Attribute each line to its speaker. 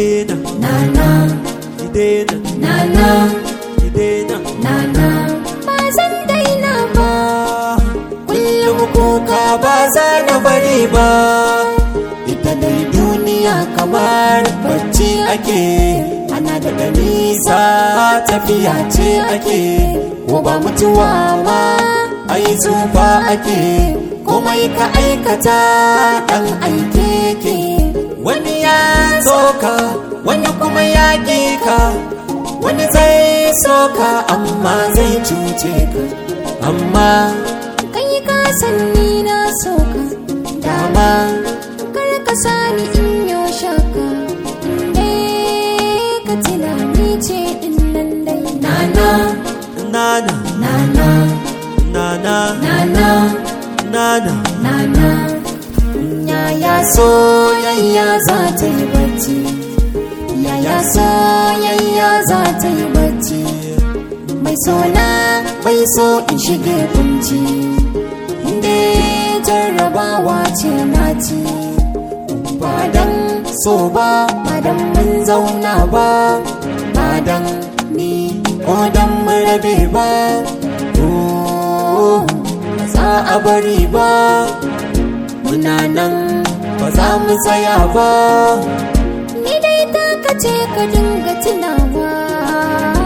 Speaker 1: daina
Speaker 2: nana
Speaker 1: ki daina
Speaker 2: nana
Speaker 1: ki daina
Speaker 2: nana ba zan daina ba
Speaker 1: kullum kuka ba za na bari ba ita dai duniya kamar bacci ake ana daga nisa tafiya ce ake ko ba mutuwa ma ai zufa ake komai ka aikata dan aike ke wani ya soka wani kuma ya ka wani zai soka amma zai cuce ka amma
Speaker 2: kai ka san ni na so ka
Speaker 1: dama
Speaker 2: kar ka sani in yo shaka inda ka tunani ce din nan dai nana
Speaker 1: nana
Speaker 2: nana
Speaker 1: nana
Speaker 2: nana
Speaker 1: nana
Speaker 2: nana yaya soyayya za ta yi bacci yaya soyayya za ta yi bacci mai sona bai so in shige kunci inda jarrabawa ce na ci ba dan so ba ba dan mun zauna ba ba dan ni ko dan mu rabe ba oh, ba za a bari ba muna nan ba za mu tsaya ba ni dai ta kace ka dinga tunawa